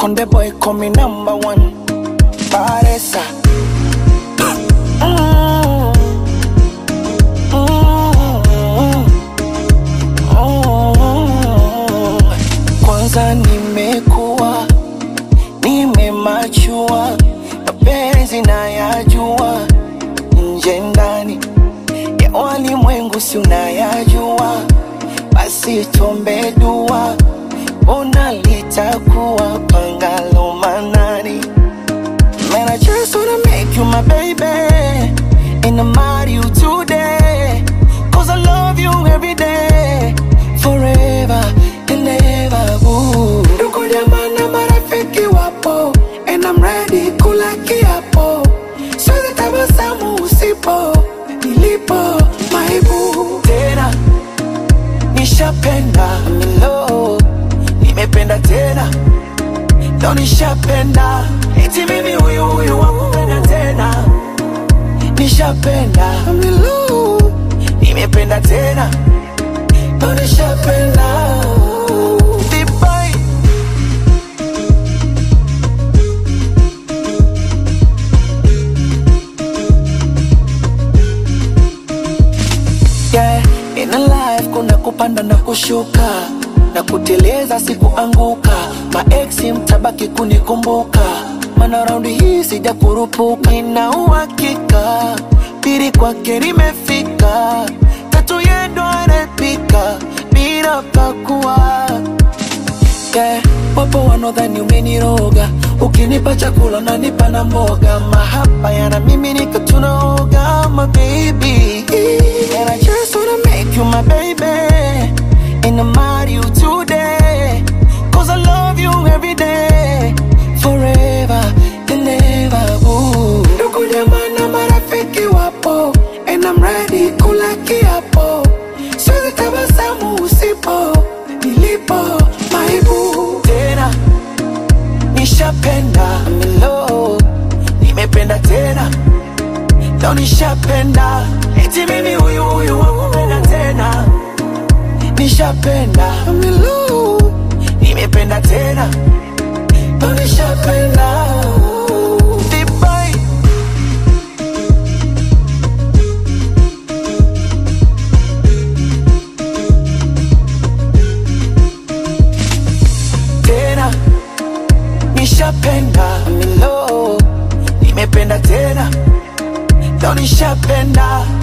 Konde boy call me number one. Paresa. Mm. Mm. Mm. Kwanza nimekuwa nimemachua, mapenzi nayajua, nje ndani ya walimwengu si unayajua, basi tuombe dua, ona litakuwa pangalo manani. Man, I just wanna make you my baby And I'm marry you today Cause I love you every day Forever and ever ooh. Ndugu jamaa na marafiki wapo And I'm ready kula kiapo Siwezi tabasamu usipo Nilipo maibu Tena Nishapenda I'm in love Nimependa tena ndo nishapenda eti mimi huyu huyu wakupenda tena nishapenda milu nimependa tena ndo nishapenda Dubai. yeah, in a life kuna kupanda na kushuka na kuteleza sikuanguka maeksi mtabaki kunikumbuka mana raundi hii sija kurupuka nina uhakika pili kwake limefika tatu yendo anapika bila pakua yeah. Wapo wanaodhani umeniroga, ukinipa chakula nanipa na mboga, mahaba yana mimi nika tunaoga, my baby. And I just wanna make you my baby, and I'm marry you today, cause I love you every day, forever and ever. Ooh. Ndugu jamaa na marafiki wapo, and I'm ready kula kiapo, siwezi tabasamu usipo nilipo maibu tena nishapenda I'm in love nimependa tena ndo nishapenda eti mimi huyu huyu wakupenda tena nishapenda I'm in love nimependa tena ndo nishapenda Dubai. tena nishapenda I'm in love nimependa tena ndo nishapenda